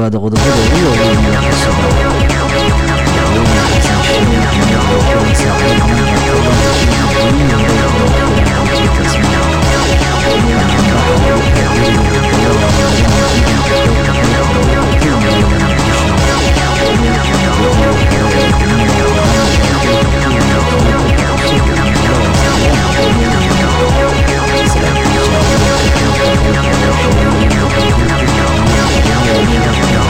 dhawaada qodobada ugu waaweyn ee xisada madaxweyne xasan sheekh maxamuud oo kulan saacado badan qaatay la heshiiyey gudoomiyii hore ee gobolka banaadir tasmaan banaanbaxa lagu taageerayo howlgallada madaxweynaha ciidanka xoogga dalka oo ku qabtay magaalada muqdisho gudoomiyii hore ee degmada horan ee xilka ka yimid gobolka cusub ee magaalada saalaan saraakiisha ciidanka xoogga dalka ayaa sheegay in ay ku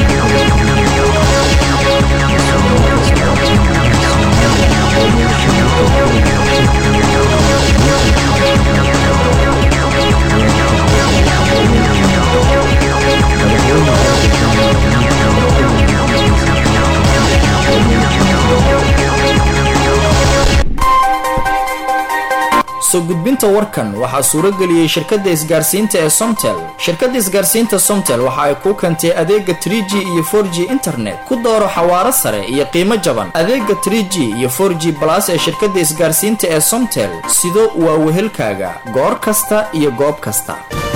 soo gudbinta warkan waxaa suuro geliyey shirkadda isgaarsiinta ee somtel shirkadda isgaarsiinta somtel waxa ay kuu keentay adeega 3g iyo 4g internet ku dooro xawaaro sare iyo qiimo jaban adeega 3g iyo 4g balas ee shirkadda isgaarsiinta ee somtel sido waa wehelkaaga goor kasta iyo goob kasta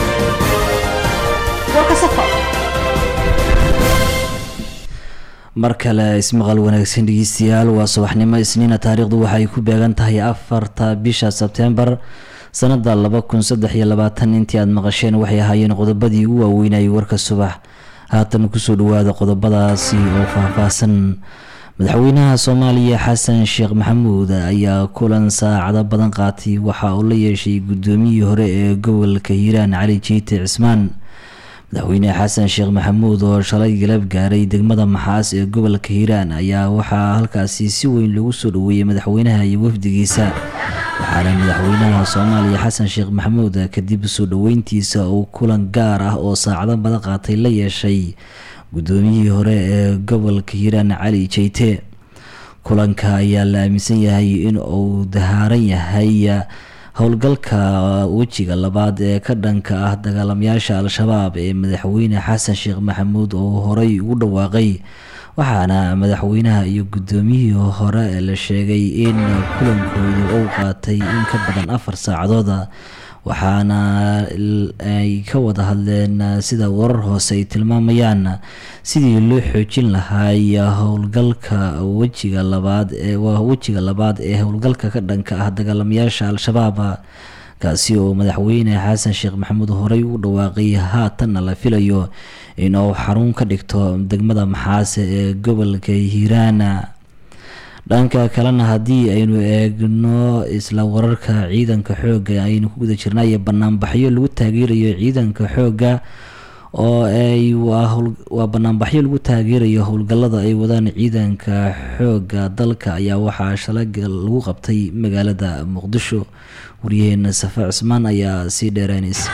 mar kale ismaqal wanaagsan dhegeystayaal waa subaxnimo isniina taariikhdu waxay ku beegan tahay afarta bisha sebtembar sanada laba kun saddex iyo labaatan intii aada maqasheen waxay ahaayeen qodobadii ugu waaweynayay warka subax haatan kusoo dhawaada qodobadaasi oo faahfaahsan madaxweynaha soomaaliya xasan sheekh maxamuud ayaa kulan saacado badan qaatay waxa uu la yeeshay gudoomiyii hore ee gobolka hiiraan cali jiite cismaan madaxweyne xasan sheekh maxamuud oo shalay galab gaaray degmada maxaas ee gobolka hiiraan ayaa waxaa halkaasi si weyn loogu soo dhaweeyey madaxweynaha iyo wafdigiisa waxaana madaxweynaha soomaaliya xasan sheekh maxamuud kadib soo dhaweyntiisa uu kulan gaar ah oo saacado badan qaatay la yeeshay gudoomiyihii hore ee gobolka hiiraan cali jeyte kulanka ayaa la aaminsan yahay in uu dahaaran yahay howlgalka wejiga labaad ee ka dhanka ah dagaalamayaasha al-shabaab ee madaxweyne xasan sheekh maxamuud oo horey ugu dhawaaqay waxaana madaxweynaha iyo gudoomiyihii hore la sheegay in kulankoodu uu qaatay in ka badan afar saacadooda waxaana ay ka wada hadleen sida warar hoose ay tilmaamayaan sidii loo xoojin lahaay howlgalka wejiga labaad ee waa wejiga labaad ee howlgalka ka dhanka ah dagaalamayaasha al-shabaab kaasi oo madaxweyne xasan sheekh maxamuud horey u dhawaaqay haatanna la filayo inuu xarun ka dhigto degmada maxaase ee gobolka hiiraan dhanka kalena haddii aynu eegno isla wararka ciidanka xoogga aynu ku guda jirnay banaanbaxyo lagu taageerayo ciidanka xoogga oo ay waa banaanbaxyo lagu taageerayo howlgallada ay wadaan ciidanka xoogga dalka ayaa waxaa shalay lagu qabtay magaalada muqdisho waryaheena safa cismaan ayaa sii dheereynays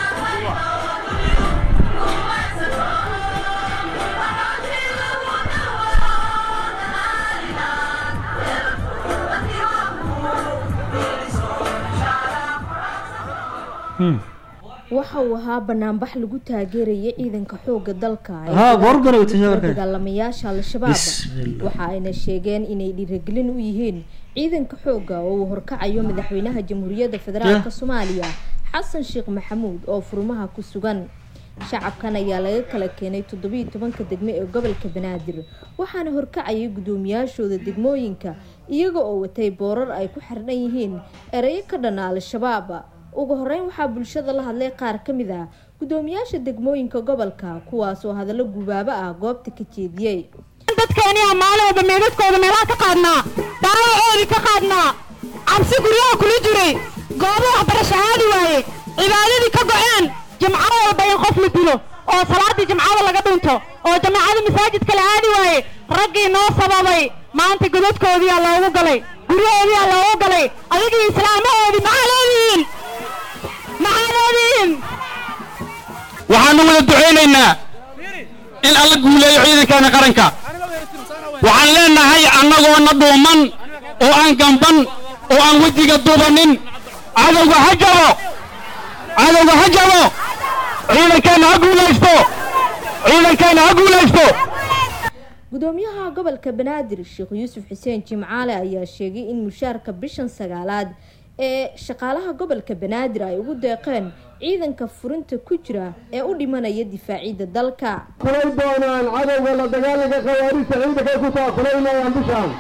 waxa uu ahaa banaanbax lagu taageeraya ciidanka xooga dalka dagaalamayaasha al-shabaab waxa ayna sheegeen inay dhiiragelin u yihiin ciidanka xooga oo uu horkacayo madaxweynaha jamhuuriyadda federaalk soomaaliya xasan sheekh maxamuud oo furmaha ku sugan shacabkan ayaa laga kala keenay toddobiiyo tobanka degmo ee gobolka banaadir waxaana horkacayay guddoomiyaashooda degmooyinka iyaga oo watay boorar ay ku xirhan yihiin ereyo ka dhana al-shabaab ugu horeyn waxaa bulshada la hadlay qaar ka mid ah guddoomiyaasha degmooyinka gobolka kuwaas oo hadallo gubaabo ah goobta ka jeediyey dadkeeniyaa maalin walba meedadkooda meelaha ka qaadnaa daawacoodii ka qaadnaa cabsi guryaha kula jiray goobo waxbarasho aadi waaye cibaadadii ka go-een jimco walba in qof la dilo oo salaaddii jimcada laga dhinto oo jamaacada masaajidka la aadi waaye raggii noo sababay maanta godadkoodiyaa loogu galay guryahoodiyaa loogu galay adigii islaamahoodii maxaa leedihiin maxaa leedihiin waxaanu wada ducaynaynaa in alla guuleeyo ciidankeena qaranka waxaan leenahay annagoona dhuuman oo aan gamban oo aan wejiga duubanin cadowga ha jabo cadowga ha jabo ciidankeenna ha guulaysto ciidankeenna ha guulaysto gudoomiyaha gobolka banaadir sheekh yuusuf xuseen jimcaale ayaa sheegay in mushaarka bishan sagaalaad ee shaqaalaha gobolka banaadir ay ugu deeqeen ciidanka furinta ku jira ee u dhimanaya difaacidda dalka kulay doonaan cadowga la dagaalanka khawaarijta ciidankay ku taakulaynayaan bishaan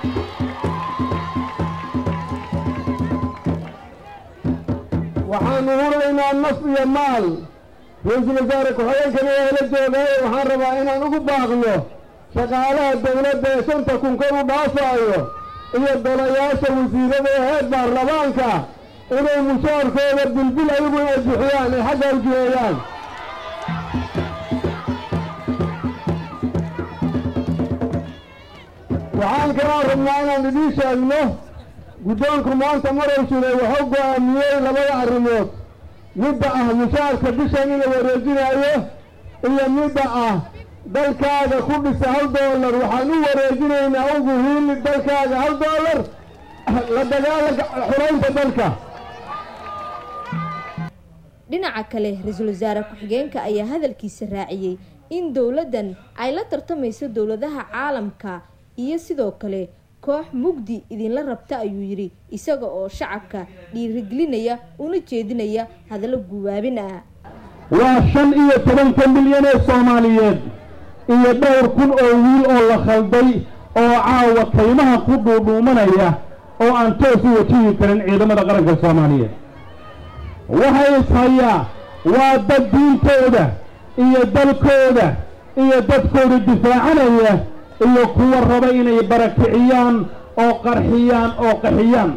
waxaanu huraynaa naf iyo maal ra-iisul wasaare ku-xigeenkana waa la joogaaye waxaan rabaa inaan ugu baaqno shaqaalaha dowladda ee shanta kun kor u dhaafaayo iyo golayaasha wasiirada ee heer baarlamaanka inay mushaarkooda bilbil ayagu inay bixiyaan ay xagga ujiheeyaan waxaan kalaa rabnaa inaan idiin sheegno guddoonku maanta marow jiray wuxuu go'aamiyey labada arrimood midda ah mushaarka bishan in la wareejinayo iyo midda ah dalkaaga ku dhisa hal doolar waxaan u wareejinaynaa ugu hiili dalkaaga hal doolar la dagaalanka xuraynta dalka dhinaca kale ra-iisul wasaare ku-xigeenka ayaa hadalkiisa raaciyey in dowladdan ay la tartamayso dowladaha caalamka iyo sidoo kale koox mugdi idinla rabta ayuu yidhi isaga oo shacabka dhiirigelinaya una jeedinaya hadallo guwaabin ah waa shan iyo tobanka milyan ee soomaaliyeed iyo dhowr kun oo wiil oo la khalday oo caawa kaymaha ku dhuudhuumanaya oo aan toos u wajihi karin ciidamada qaranka soomaaliyeed waxay ishayaa waa dad diintooda iyo dalkooda iyo dadkooda difaacanaya iyo kuwa raba inay barakiciyaan oo qarxiyaan oo qaxiyaan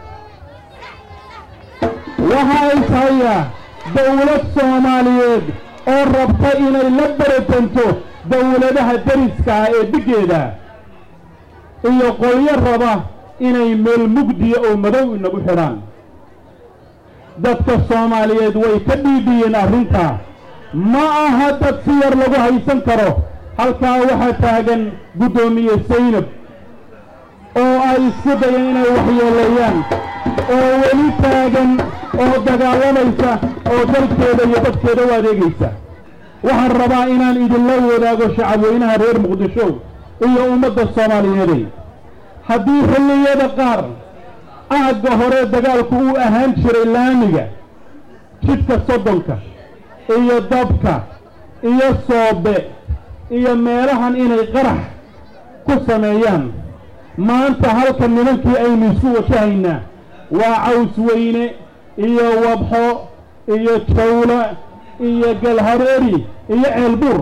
waxaa ishayaa dowlad soomaaliyeed oo rabta inay la baratanto dowladaha deriska ah ee dhiggeeda iyo qolyo raba inay meel mugdiya oo madow inagu xidhaan dadka soomaaliyeed way ka dhiidhiyeen arrintaa ma aha dad si yar lagu haysan karo halkaa waxaa taagan guddoomiye saynab oo ay isku dayeen inay waxyeeleeyaan oo weli taagan oo dagaalamaysa oo dalkeeda iyo dadkeeda u adeegaysa waxaan rabaa inaan idinla wadaago shacabweynaha reer muqdisho iyo ummadda soomaaliyeeday haddii xilliyada qaar aagga hore dagaalku uu ahaan jiray laamiga jidhka soddonka iyo dabka iyo soobe iyo meelahan inay qarax ku sameeyaan maanta halka nimankii aynu isu wajahaynaa waa caws weyne iyo wabxo iyo jawla iyo galhareeri iyo ceelbuur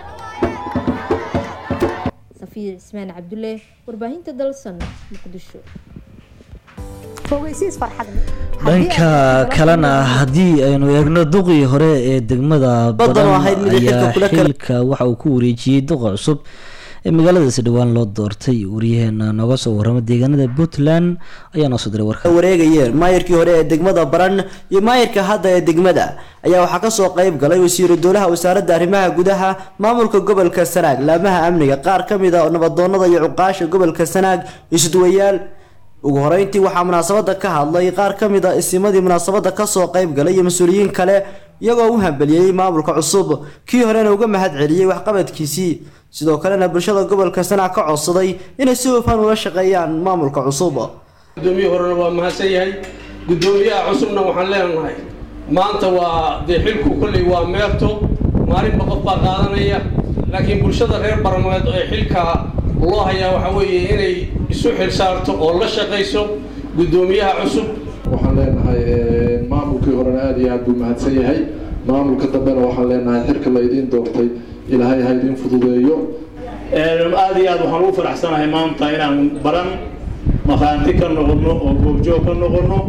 safiya cismaan cabdulle warbaahinta dalsan muqdisho dhanka kalena haddii aynu eegno duqii hore ee degmada badan ayaa xilka waxa uu ku wareejiyey duqa cusub ee magaaladaasi dhowaan loo doortay wariyaheena nooga soo warrama deegaanada puntland ayaa noo soo diray warka wareegayeen maayirkii hore ee degmada baran iyo maayirka hadda ee degmada ayaa waxaa kasoo qayb galay wasiiru dowlaha wasaaradda arrimaha gudaha maamulka gobolka sanaag laamaha amniga qaar ka mid a nabadoonada iyo cuqaasha gobolka sanaag isduwayaal ugu horeyntii waxaa munaasabada ka hadlay qaar ka mid a isimadii munaasabada kasoo qayb galay iyo mas-uuliyiin kale iyagoo u hambeliyey maamulka cusub kii horena uga mahad celiyey waxqabadkiisii sidoo kalena bulshada gobolka sanaag ka codsaday inay si hufan ula shaqeeyaan maamulka cusub gudoomiye horena waa mahadsan yahay gudoomiyaha cusubna waxaan leenahay maanta waa dee xilku kolley waa meerto maalinba qof baa qaadanaya laakiin bulshada reer barmeed ee xilka loo hayaa waxaa weeye inay isu xil saarto oo la shaqayso guddoomiyaha cusub waxaan leenahay maamulkii horena aada iyo aad buu mahadsan yahay maamulka dambena waxaan leenahay xilka la idiin doortay ilaahay ha idiin fududeeyo aada iyo aad waxaan ugu faraxsanahay maanta inaan baran maqaanti ka noqono oo goobjoog ka noqono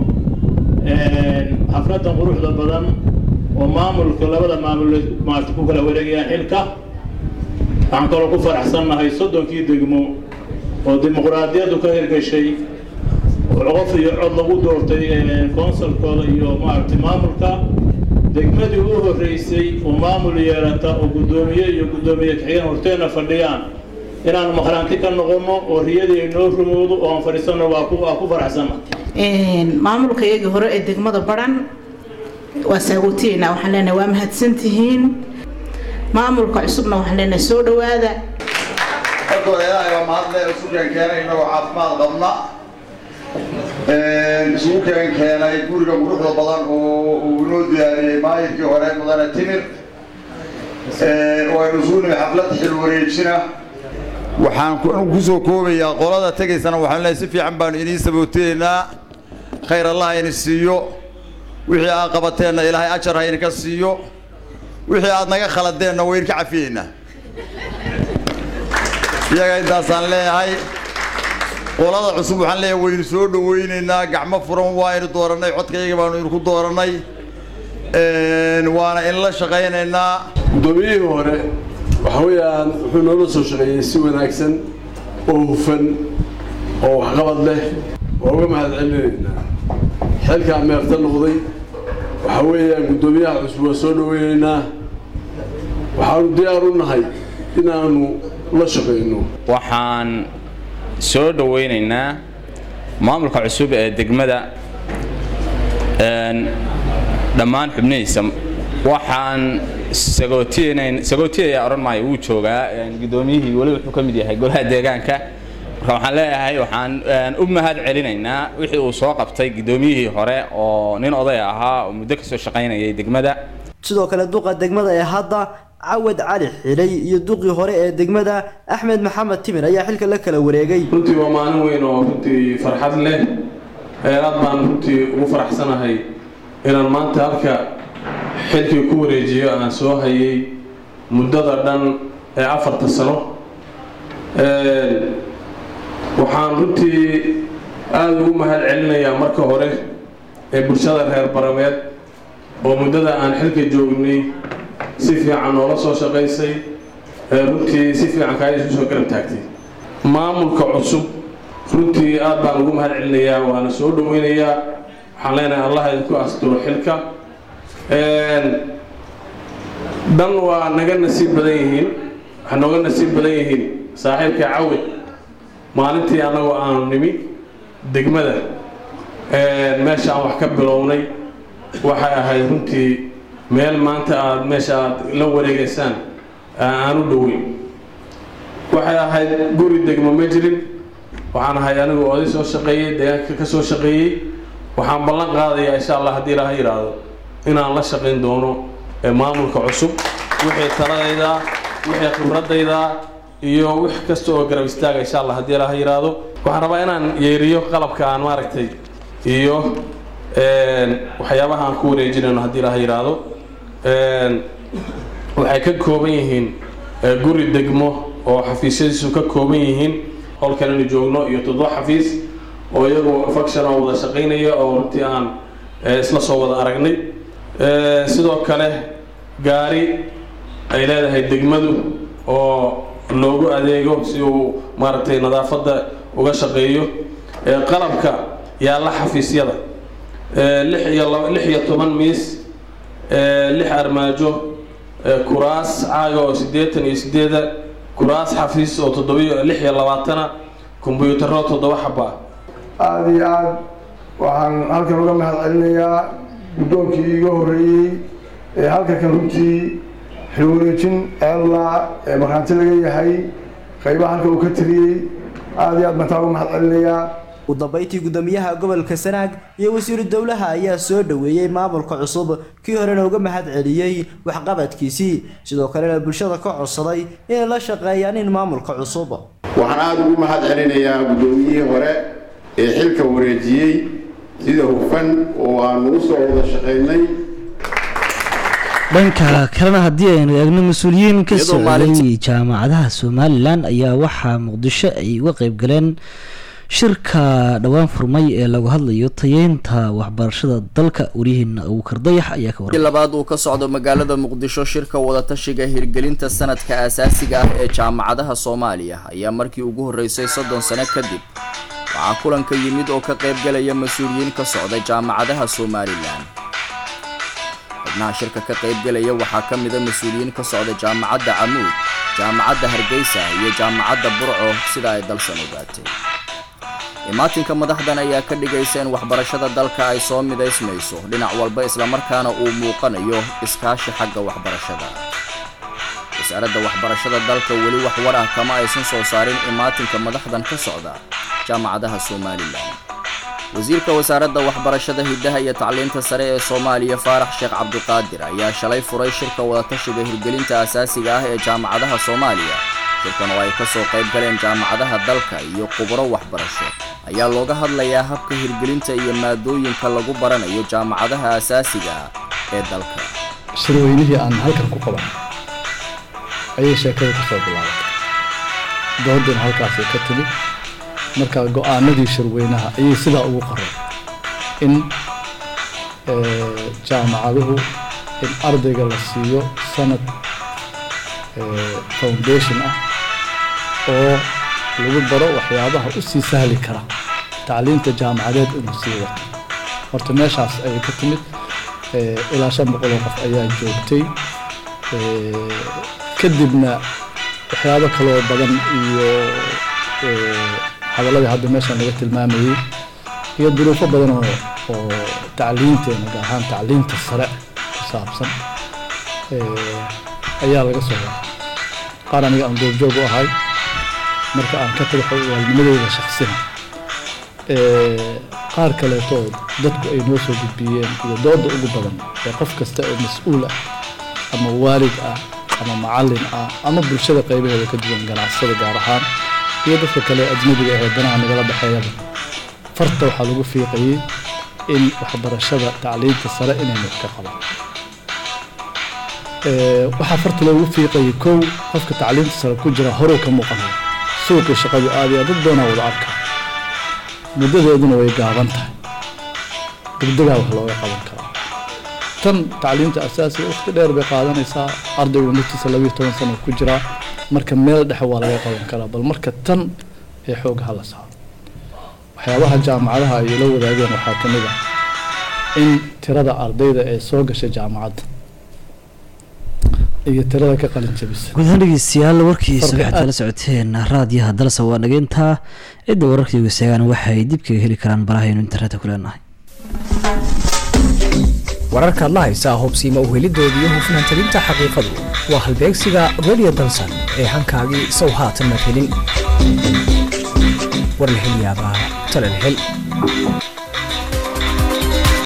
xafladan quruxda badan oo maamulka labada maamul maarta ku kala wareegayaan xilka waxaan kaloo ku faraxsannahay soddonkii degmo oo dimuqraadiyaddu ka hirgashay oo qof iyo cod lagu doortay konsulkooda iyo maaragtay maamulka degmadii u horreysay oo maamul yeelata oo guddoomiye iyo guddoomiye kaxigeen horteena fadhiyaan inaanu maqraanti ka noqono oo riyadii ay noo rumowdo oo aan fadhiisanno waa ku waa ku faraxsanna maamulka iyagii hore ee degmada baran waa saagootiyeena waxaan leenahay waa mahadsantihiin maamulka cusubna waxaan leenahay soo dhowaada markooda ilaahay waa mahadle isu keenkeenay inagoo caafimaad qabna isugu keen keenay guriga quruxda badan oo uu inoo diyaariyey maayirkii hore mudane timir oo aynu isugu nimi xaflad xil wareejina waxaan ku soo koobayaa qolada tegaysana waxaan leeyahay si fiican baanu inii sabooteynaa khayr allah ini siiyo wixii aad qabateenna ilaahay ajar ha idinka siiyo wixii aad naga khaladeenna waa idinka cafiyeynaa iyaga intaasaan leeyahay qolada cusub waxaan leeyahay waynu soo dhawaynaynaa gacmo furan waa aynu doorannay codkayga baanu idinku doorannay waana inla shaqaynaynaa guddoomiyihii hore waxa weeyaan wuxuu noola soo shaqeeyey si wanaagsan oo hufan oo waxqabad leh waa uga mahad celinaynaa xilkaa meerta noqday waxa weeyaan guddoomiyaha cusub waa soo dhawaynaynaa waxaanu diyaar u nahay inaanu la shaqayno waxaan soo dhawaynaynaa maamulka cusub ee degmada dhammaan xubnihiisa waxaan sagootiyayaa odhan maayo wuu joogaa guddoomiyihii weli wuxuu ka mid yahay golaha deegaanka marka waxaan leeyahay waxaan u mahad celinaynaa wixii uu soo qabtay guddoomiyihii hore oo nin oday ahaa oo muddo kasoo shaqaynayay degmada sidoo kale duqa degmada ee hadda cawad cali xilay iyo duqii hore ee degmada axmed maxamed timir ayaa xilka la kala wareegay runtii waa maalin weyn oo runtii farxad leh aad baan runtii ugu faraxsanahay inaan maanta halka xilkii ku wareejiyo aan soo hayay muddada dhan ee afarta sano waxaan runtii aada ugu mahad celinayaa marka hore ee bulshada reer barameed oo muddada aan xilka joognay si fiican noola soo shaqaysay ee runtii si fiican kaa isu soo garab taagtay maamulka cusub runtii aad baan ugu mahad celinayaa waana soo dhaweynayaa waxaan leenahay allah idinku asturo xilka dhan waa naga nasiib badan yihiin waxay nooga nasiib badan yihiin saaxiibka cawid maalintii annagoo aanu nimi degmada meesha aan wax ka bilownay waxay ahayd runtii meel maanta aad meesha aad la wareegaysaan aan u dhoweyn waxay ahayd guri degmo ma jirin waxaan ahay anigu oday soo shaqeeyey deegaanka ka soo shaqeeyey waxaan ballan qaadayaa insha allah haddii ilaaha yidhaahdo inaan la shaqayn doono maamulka cusub wixii taladayda wixii khibradayda iyo wix kasta oo garab istaaga insha allah haddii ilaaha yidhaahdo waxaan rabaa inaan yeeriyo qalabka aan maaragtay iyo waxyaabaha aan ku wareejinayno haddii ilaaha yidhaahdo waxay ka kooban yihiin guri degmo oo xafiisyadiisu ka kooban yihiin holkan inu joogno iyo toddoba xafiis oo iyagu faction oo wada shaqaynaya oo runtii aan isla soo wada aragnay sidoo kale gaari ay leedahay degmadu oo loogu adeego si uu maaragtay nadaafadda uga shaqeeyo qalabka yaalla xafiisyada lix iyo lix iyo toban miis lix armaajo kuraas caaga oo siddeetan iyo siddeeda kuraas xafiis oo toddobiyo lix iyo labaatana kombuyuutarro toddoba xaba aada iyo aada waxaan halkan uga mahad celinayaa guddoonkii iiga horreeyey ee halka kan runtii xilwareejin eelaa ee markhaanti laga yahay qaybaha halka uu ka tiriyey aada iyo aad baan taa uga mahad celinayaa ugu dambeyntii guddoomiyaha gobolka sanaag iyo wasiiru dowlaha ayaa soo dhoweeyey maamulka cusub kii horena uga mahad celiyey waxqabadkiisii sidoo kalena bulshada ka codsaday inay la shaqeeyaan in maamulka cusub waxaan aada ugu mahad celinayaa guddoomiyihii hore ee xilka wareejiyey sida hufan oo aanu u soo wada shaqaynay dhanka kalena haddii aynu eegno mas-uuliyiin ka socday jaamacadaha somalilan ayaa waxaa muqdisho ay uga qeyb galeen shirka dhowaan furmay ee lagu hadlayo tayeynta waxbarashada dalka waryaheena abuukar dayax ayaa ka warramay labaad uu ka socdo magaalada muqdisho shirka wadatashiga hirgelinta sanadka aasaasiga ah ee jaamacadaha soomaaliya ayaa markii ugu horreysay soddon sano kadib waxaa kulanka yimid oo ka qaybgalaya mas-uuliyiin ka socda jaamacadaha somalilan xubnaha shirka ka qaybgalaya waxaa ka mida mas-uuliyiin ka socda jaamacadda camuud jaamacadda hargeysa iyo jaamacadda burco sida ay dalsan ogaatay imaatinka madaxdan ayaa ka dhigaysa in waxbarashada dalka ay soo midaysmayso dhinac walba islamarkaana uu muuqanayo iskaashi xagga waxbarashada wasaaradda waxbarashada dalka weli wax war ah kama aysan soo saarin imaatinka madaxdan ka socda jaamacadaha somalilan wasiirka wasaaradda waxbarashada hiddaha iyo tacliinta sare ee soomaaliya faarax sheekh cabdiqaadir ayaa shalay furay shirka wadatashiga hirgelinta asaasiga ah ee jaamacadaha soomaaliya shirkan oo ay ka soo qayb galeen jaamacadaha dalka iyo khubro waxbarasho ayaa looga hadlayaa habka hirgelinta iyo maadooyinka lagu baranayo jaamacadaha asaasiga ah ee dalka shirweynihii aan halkan ku qaban ayay sheekada ka soo bilaabatay doodina halkaasay ka timid marka go-aanadii shirweynaha ayay sidaa ugu qoray in jaamacaduhu in ardayga la siiyo sanad foundation ah oo lagu baro waxyaabaha u sii sahli kara tacliinta jaamacadeed inuu sii wato horta meeshaas ayay ka timid ilaa shan boqol oo qof ayaa joogtay kadibna waxyaabo kaloo badan iyo hadaladii hadda meeshan laga tilmaamayey iyo duruufo badan oo oo tacliinteena gaar ahaan tacliinta sare ku saabsan ayaa laga soo waray qaar aniga aan goobjoog u ahay marka aan ka tago xogaalnimadooda shaksina qaar kaleetoo dadku ay noo soo gudbiyeen iyo dooda ugu badan ee qof kasta oo mas-uul ah ama waalid ah ama macallin ah ama bulshada qaybaheeda ka duwan ganacsada gaar ahaan iyo dadka kale ajnabiga ahee danaha nagala dhexeeyaba farta waxaa lagu fiiqayey in waxbarashada tacliinta sare inaynu wax ka qaban waxaa farta loogu fiiqayay kow qofka tacliinta sare ku jira horuu ka muuqanaya suuqii shaqadu aadaya dad badanaa wada arka muddadeeduna way gaaban tahay degdegaa wax looga qaban karaa tan tacliinta asaasiga waqti dheer bay qaadanaysaa ardaygu naftiisa labiyo toban sano ku jiraa marka meel dhexe waa laga qaban karaa bal marka tan ee xoog hala saaro waxyaabaha jaamacadaha ay la wadaageen waxaa ka mid ah in tirada ardayda ee soo gashay jaamacadda iyo tirada ka qalin jabisa guud ahaan dhegeystayaal warkiisa Farqi waxaad aad- kala socoteen raadiyaha dalsa waa dhageyntaa cidda wararkaygu seegaan waxay dib kaga heli karaan barahaynu internetka ku leenahay wararkaad la haysaa hubsiima uhelidooda iyo hufnaan talinta xaqiiqadu waa halbeegsiga radio dalsan ee hankaagii sow haatan mad helin war la hel yaabaa tala la hel